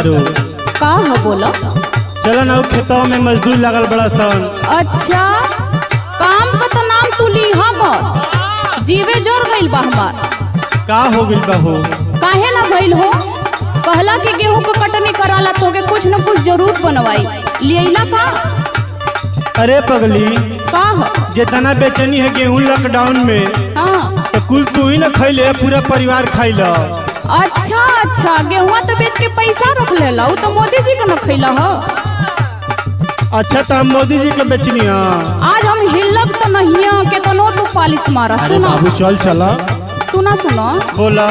तारू का हो बोलो चलो ना उ खेतों में मजदूर लगल बड़ा सन अच्छा काम का तो नाम तू ली हमर जीवे जोर गइल बा हमार का हो गइल बा हो काहे ना भइल हो कहला कि गेहूं को कटनी कराला तोके कुछ न कुछ जरूर बनवाई लियला का अरे पगली का हो जितना बेचनी है गेहूं लॉकडाउन में हाँ तो कुल तू ही ना खैले पूरा परिवार खैल अच्छा अच्छा गेहुआ तो बेच के पैसा रख लेला उ तो मोदी जी के न खैला हो अच्छा तो हम मोदी जी के बेचनी है आज हम हिलब तो नहीं के तनो तू पालिश मारा अरे सुनो बाबू चल चला सुना सुनो बोला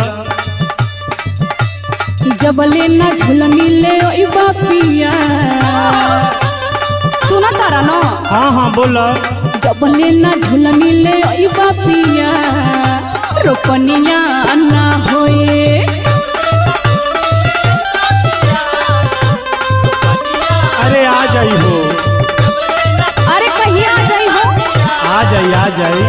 जबले ना झुलनी ले ओई बापिया सुना तारा न हाँ हाँ बोला जबले ना झुलनी ले ओई बापिया रोपनिया ना होए अरे आ जाई हो अरे कहीं आ जाई हो आ जाई आ जाई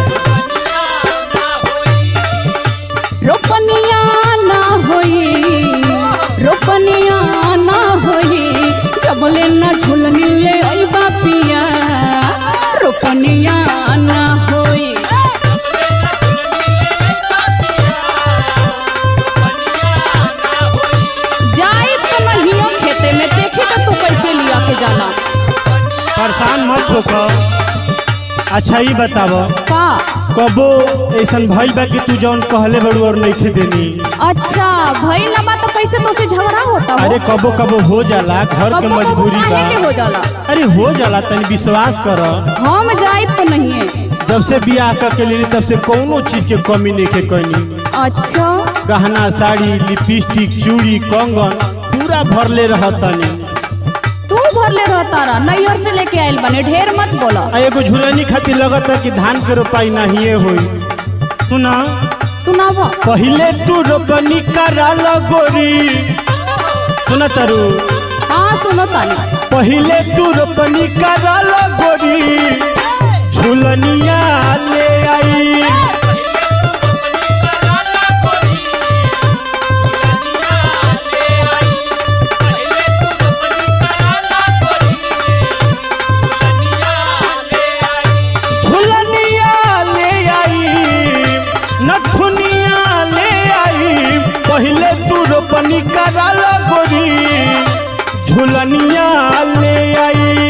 रोपनिया ना होई रोपनिया ना होई जबले ना झुलनी ले ओई बापिया रोपनिया ना होई जाई तो नहीं हो खेते में देखी तो तू कैसे लिया के जाना परेशान मत होकर अच्छा ही बताव का कबो ऐसन भइल बा कि तू जौन कहले बड़ू और नहीं देनी अच्छा भई लबा तो कैसे तो से झगड़ा होता हो अरे कबो कबो हो जाला घर के कबो कबो मजबूरी काहे के बा हो जाला अरे हो जाला तनी विश्वास कर हम जाई तो नहीं है जब से बियाह कर के लेनी तब से कोनो चीज के कमी नहीं के कनी अच्छा गहना साड़ी लिपस्टिक चूड़ी कंगन पूरा भरले रहतनी तू भरले रहता रहा नैहर से लेके आइल बने ढेर मत बोला आ एगो झुलनी खातिर लगत है कि धान के रोपाई नहीं होई सुना सुनाव पहिले तू रोपनी कराल गोरी सुना तारू हाँ सुनो तानी पहिले तू रोपनी कराल गोरी झुलनिया ले आई झुलनिया ले आई नथुनिया ले आई पहिले तू रोपनी कराल गोरी झुलनिया ले आई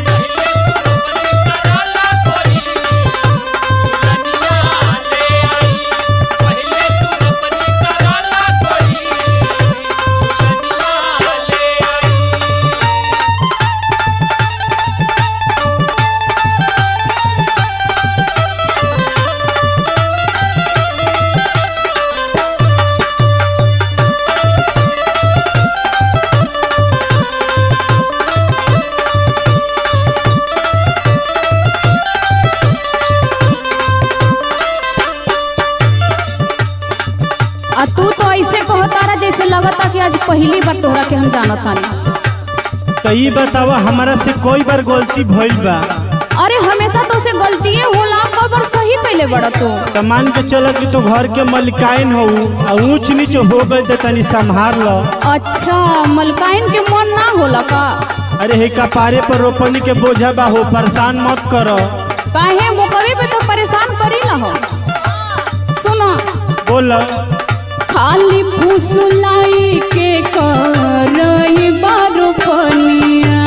आ तू तो ऐसे कहता रहा जैसे लगता कि आज पहली बार तोहरा के हम जानत तानी तो ये बतावा हमारा से कोई बार गलती भइल बा अरे हमेशा तो से गलतिए होला खबर सही कैले बड़ा तू तो मान के चलो कि तू घर के मलिकाइन हो आ ऊंच नीच हो गई तो तनी संभाल लो अच्छा मलकाइन के मन ना होला का अरे हे कपारे पर रोपनी के बोझा बा हो परेशान मत करो काहे मुकवे पे तो परेशान करी ना हो सुनो बोल खाली फुसलाई के करई बारो पनिया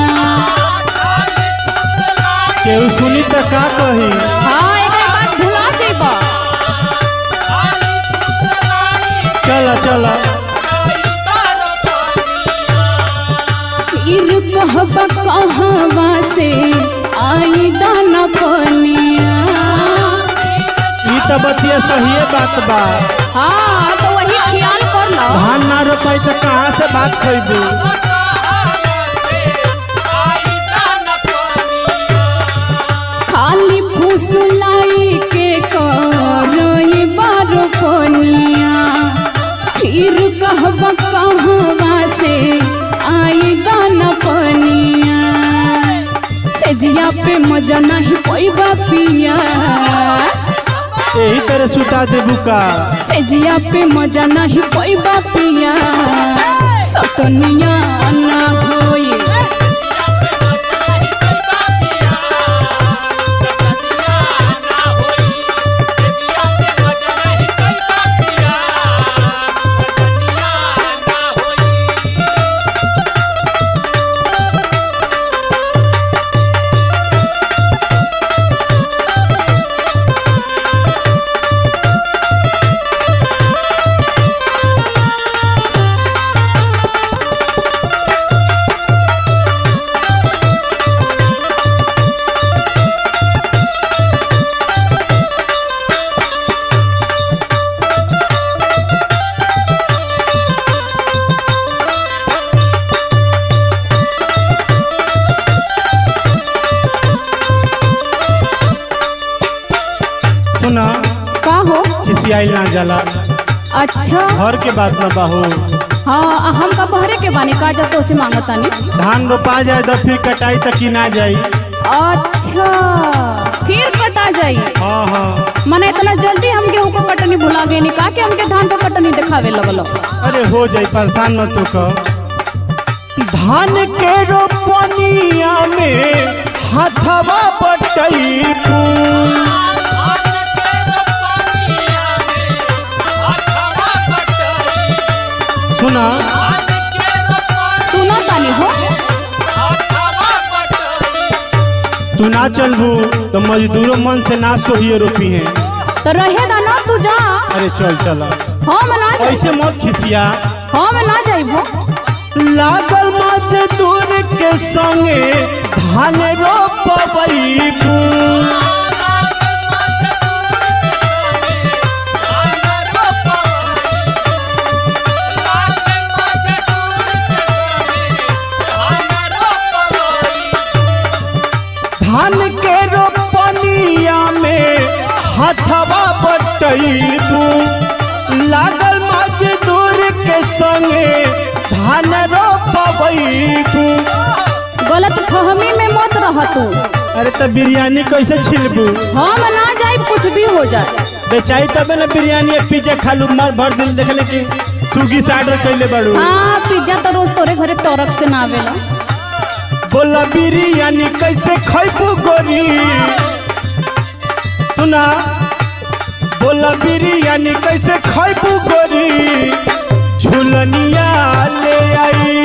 केहू सुनी तो का कही हाँ एक बात भुला जेबा चल चल इर कहबा कहवा से आई दाना पनिया ई तो बतिया सही बात बा हाँ तो वही ख्याल कर लो धान ना रोपाई तो कहाँ से बात खैबू खाली फुसलाई के करई बारो पनिया फिर कहबा कहवा से आई दाना पनिया सेजिया पे मजा नहीं पैबा पिया यही तरह सुता देबू का सेजिया पे मजा नहीं पैबा पिया सटनिया ना होई सुना का हो किसी आइल ना जाला अच्छा घर के बात ना बाहू हाँ हम का बहरे के बानी का जा तो से मांगतानी धान रोपा जाए तो फिर कटाई तक की ना जाई अच्छा फिर कटा जाई हाँ हाँ मने इतना जल्दी हम गेहूं को कटनी भुला गए नी का कि हमके धान को कटनी दिखावे लगलो अरे हो जाई परेशान मत तो कर धान के रोपनिया में हाथवा बटई सुना सुना तानी हो तू ना चलबू तो मजदूरों मन से ना सोहिए रोपी है तो रहे दा ना तू जा अरे चल चल हम ना जाई ऐसे मत खिसिया हम ना जाइबो लागल मजदूर के संगे धान रोपबई धान के रोपनिया में हथवा बटईबू लागल मजदूर के संगे धान रोपबईबू गलत फहमी में मत रह तू अरे तो बिरयानी कैसे छिलबू हम ना जाइब कुछ भी हो जाए बेचाई तबे ना बिरयानी या पिज्जा खालू मार भर दिन देखले कि स्विगी से ऑर्डर कैले बाड़ू हाँ पिज्जा तो रोज तोरे घरे टोरक से ना आवेला बोला बिरयानी कैसे खैबू गोरी सुना बोला बिरयानी कैसे खैबू गोरी झुलनिया ले आई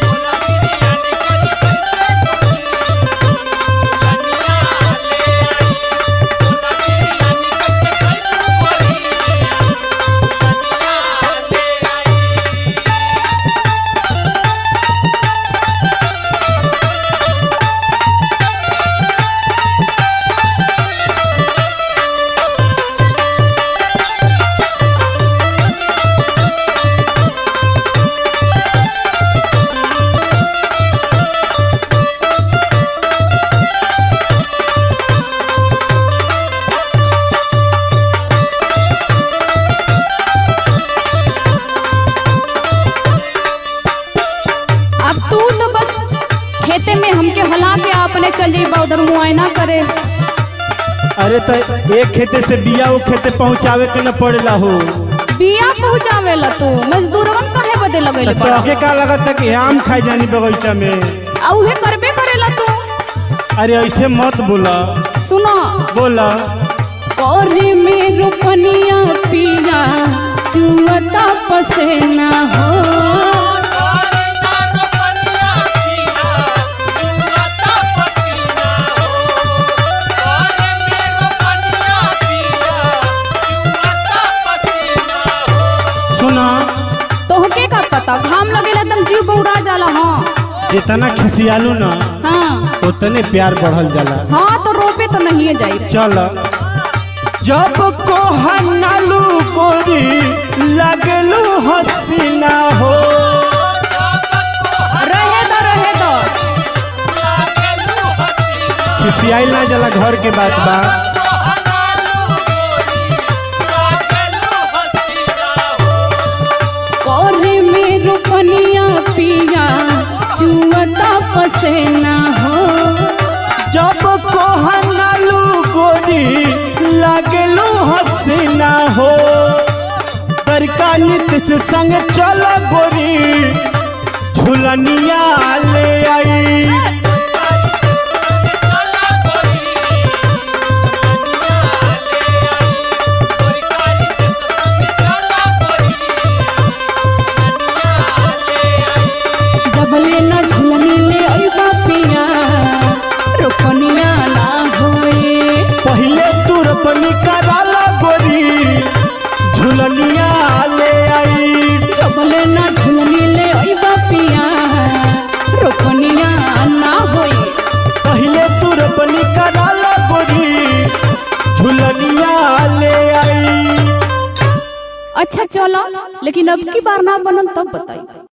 अब तू तो बस खेते में हमके हला के अपने चल जाइबा उधर मुआयना करे अरे तो एक खेते से बिया वो खेते पहुँचावे के न पड़ेला हो बिया पहुँचावेला तू मजदूरवन काहे बदे लगैले तो बड़ा तोहके का लगता कि आम खाई जानी बगीचा में आ उहे करबे करेला तू अरे ऐसे मत बोला सुनो बोला कोरे में रोपनिया पिया चुअता पसेना हो सुना तोहके का पता घाम लगेला एकदम जीव बौरा जाला हाँ जितना खिसियालू ना हाँ उतने प्यार बढ़ल जाला हाँ तो रोपे तो नहीं जाई चल जब को हनालू गोरी लगलू हसीना हो रहे दो रहे दो खिसियाइल ना जाला घर के बात बा कोरे में रोपनिया पिया चुअता पसेना हो जब को हनालू गोरी लगलू हसीना हो तरका नित से संग चल गोरी झुलनिया ले आई जबले न झुलनी ले अइबा पिया रोपनिया ना होए पहले तू रोपनी कराला गोरी झुलनिया ले आई जबले न झुलनी ले अइबा पिया रोपनिया ना होए पहले तू रोपनी कराला गोरी झुलनिया ले आई अच्छा चलो लेकिन अब की बार ना बनन तब बताई